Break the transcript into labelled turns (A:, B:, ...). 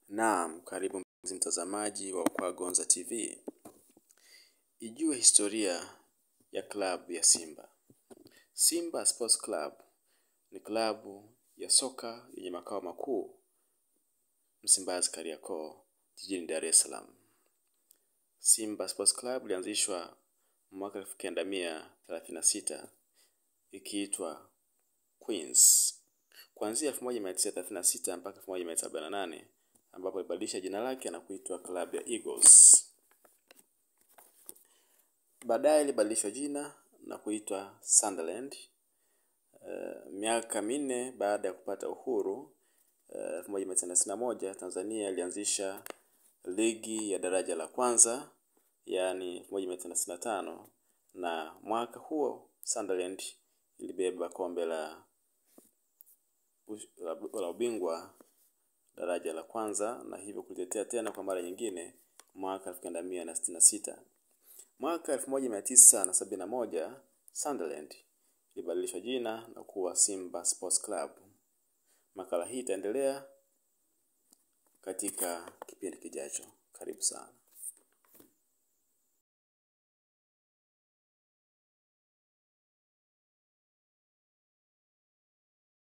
A: Naam, karibu mpenzi mtazamaji wa Ukwa Gonza TV. Ijue historia ya klabu ya Simba. Simba Sports Club ni klabu ya soka yenye makao makuu Msimbazi Kariakoo, jijini Dar es Salaam. Simba Sports Club ilianzishwa mwaka elfu kenda mia thelathini na sita ikiitwa Queens. Kuanzia 1936 mpaka 1948 ambapo ilibadilisha jina lake na kuitwa klabu ya Eagles. Baadaye ilibadilishwa jina na kuitwa Sunderland. Uh, miaka minne baada ya kupata uhuru elfu moja mia tisa tisini na moja Tanzania ilianzisha ligi ya daraja la kwanza yaani elfu moja mia tisa tisini na tano na mwaka huo Sunderland ilibeba kombe la la, la ubingwa daraja la kwanza na hivyo kulitetea tena kwa mara nyingine mwaka elfu kenda mia na sitini na sita. Mwaka elfu moja mia tisa na sabini na moja Sunderland ilibadilishwa jina na kuwa Simba Sports Club. Makala hii itaendelea katika kipindi kijacho. Karibu sana.